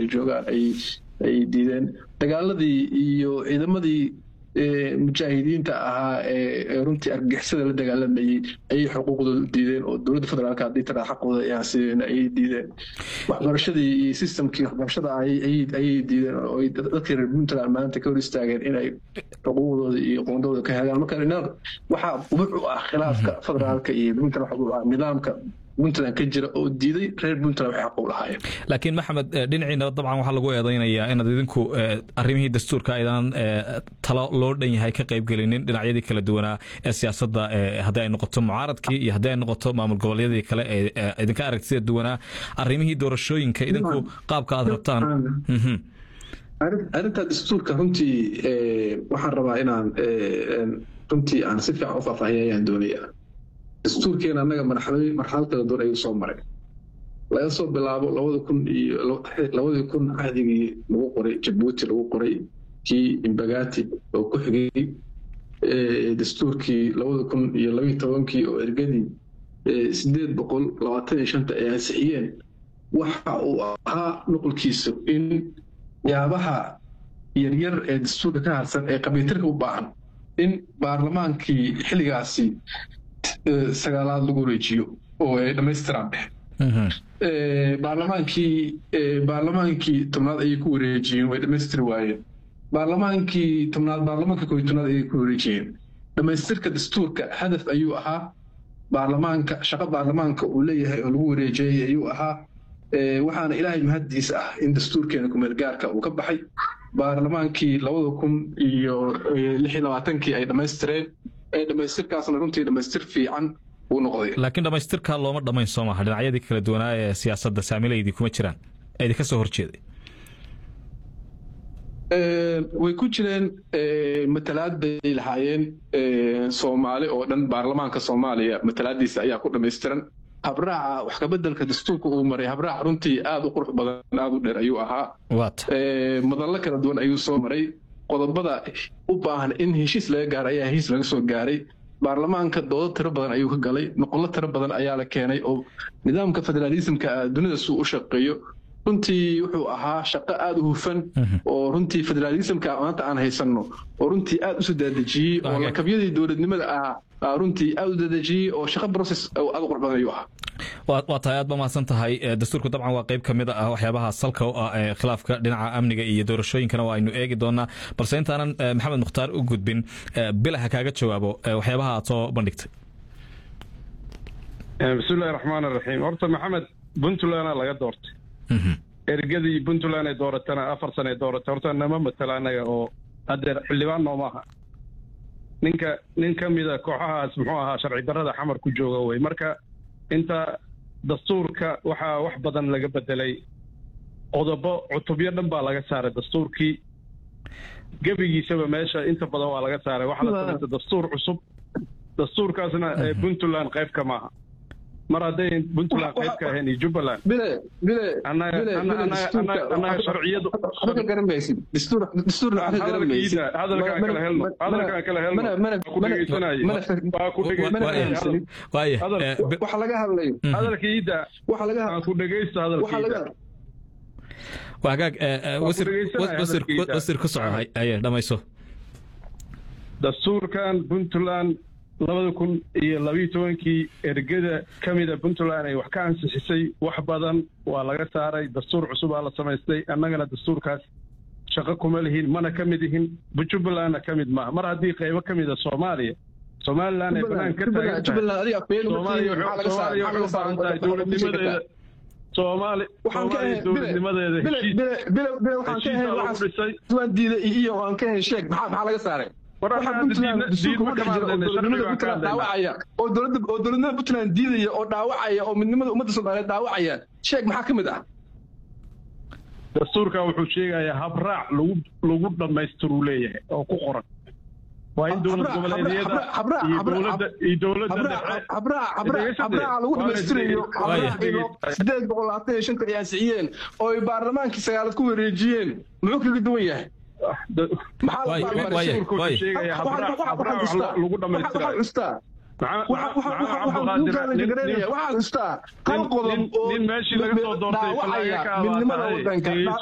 joogaan ay ay diideen dagaaladii iyo ciidamadii mujaahidiinta ahaa ee runtii argixisada la dagaalamayey ayay xuquuqdooda diideen oo dowladda federaalka haddii taraa xaqooda ayaan sideen ayay diideen waxbarashadii iyo systemkii waxbarashada ayay diideen oo dadkii reer puntland maanta ka hor istaageen inay xuquuqdooda iyo qoondooda ka helaan marka waxaa ubuc u ah khilaafka federaalka iyo puntland waxa u ah nidaamka puntland ka jira oo diiday reer puntland waxay xaq u lahaayeen laakiin maxamed dhinaciina dabcan waxaa lagu eedaynayaa inaad idinku arrimihii dastuurka aydan talo loo dhan yahay ka qaybgelinin dhinacyadii kala duwanaa ee siyaasadda haddii ay noqoto mucaaradkii iyo haddii ay noqoto maamul goboleedyadii kale ee idinka aragtida duwanaa arrimihii doorashooyinka idinku qaabka aad rabtaan arrinta dastuurka runtii waxaan rabaa inaan runtii aan si fiican u faahfaahiya ayaan doonayaa dastuurkeena annaga marxalad kala duwan ayuu soo maray laga soo bilaabo labada kun iyo labadii kun cahdigii lagu qoray jabuuti lagu qoray kii imbagati oo ku xigay dastuurkii labada kun iyo labayo tobankii oo ergadii sideed boqol labaatan iyo shanta ay ansixiyeen waxa uu ahaa nuqulkiisu in yaabaha yaryar ee dastuurka ka harsan ee qabiitirka u baahan in baarlamaankii xilligaasi sagaalaad lagu wareejiyo oo ay dhammaystiraan baarlamaankii baarlamaankii tobnaad ayay ku wareejiyeen way dhammaystiri waayeen baarlamaankii tobnaad baarlamaanka kooiy tobnaad ayay ku wareejiyeen dhammaystirka dastuurka hadaf ayuu ahaa baarlamaanka shaqo baarlamaanka uu leeyahay oo lagu wareejiyey ayuu ahaa waxaana ilaahay mahaddiisa ah in dastuurkeena kumeelgaarka uu ka baxay baarlamaankii labada kun iyo lix iyo labaatankii ay dhammaystireen dhamaystirkaasna runtii dhamaystir fiican uu noqday laakiin dhamaystirkaa looma dhammayn soo maha dhinacyadii kala duwanaa ee siyaasadda saamilaydii kuma jiraan ee idinka soo horjeeday way ku jireen matalaad bay lahaayeen soomaali oo dhan baarlamaanka soomaaliya matalaadiisa ayaa ku dhammaystiran habraaca wax kabeddelka dastuurka uu maray habraac runtii aad u qurux badan aad u dheer ayuu ahaa madallo kala duwan ayuu soo maray qodobada u baahan in heshiis laga gaaro ayaa heshiis laga soo gaaray baarlamaanka doodo tiro badan ayuu ka galay noqollo tiro badan ayaa la keenay oo nidaamka federaalismka dunida suu u shaqeeyo runtii wuxuu ahaa shaqo aad u hufan oo runtii federaalismka maanta aan haysanno oo runtii aad u soo daadejiyey oo lakabyadii dowladnimada ah runtii aad u daadejiyey oo shaqo process aad u qurux badan ayuu ahaa waa tahay aad ba mahadsan tahay dastuurku dabcan waa qayb ka mid ah waxyaabaha salka u ah ee khilaafka dhinaca amniga iyo doorashooyinkana waa aynu eegi doonaa balse intaanan maxamed mukhtaar u gudbin bilaha kaaga jawaabo waxyaabaha aad soo bandhigtay bismillahi raxmaan raxiim horta maxamed puntlandna laga doortay ergadii puntland ay dooratana afar sana ay dooratay horta nama matala anaga oo haddeer xildhibaan nooma aha ninka nin ka mida kooxahaas muxuu ahaa sharci darrada xamar ku jooga wey marka inta dastuurka waxaa wax badan laga bedelay qodobo cutubyo dhan baa laga saaray dastuurkii gebigiisaba meesha inta badan waa laga saaray waxaa la samaystay dastuur cusub dastuurkaasna puntland qayb ka maaha mar hadday puntland qayb ka ahayn iyo jubbaland annaga sharciyadu hadalkaan kala helno hadalkaan kala helno ku dhegeysanaaye waa ku dhegeysanaaye hadalkiida aan ku dhegeysto hadalkiida waa hagaag wasir ku soco haye dhamayso dastuurkan puntland labada kun iyo labiyo tobankii ergada ka mida puntland ay wax ka ansixisay wax badan waa laga saaray dastuur cusubaa la samaystay annagana dastuurkaas shaqo kuma lihin mana ka mid ihin jubbalandna ka mid maaha mar haddii qaybo ka mida soomaaliya somalilan ay banaan ka taagan tahay soomaaliya waxay u baahan tahay dowladnimadeeda soomaali soomaaliya dowladnimadeeda heshiisa lagu dhisay iyo aan ka hen sheeg maxaa laga saaray oo dowladnimada puntland diidaya oo dhaawacaya oo midnimada ummadda soomaaliyeed dhaawacaya sheeg maxaa ka mid ah dastuurkan wuxuu sheegayaa habraac lagu lagu dhammaystiruu leeyahay oo ku qoran waa in dowlad goboleedyada iyo dowladda iyo dowladda habraaca lagu dhammaystirayo sideed boqol labaatan iyo shanta ay ansixiyeen oo ay baarlamaankii sagaalad ku wareejiyeen muxuu kaga duwan yahay lagu dhamaystiranin meeshii laga soo doortay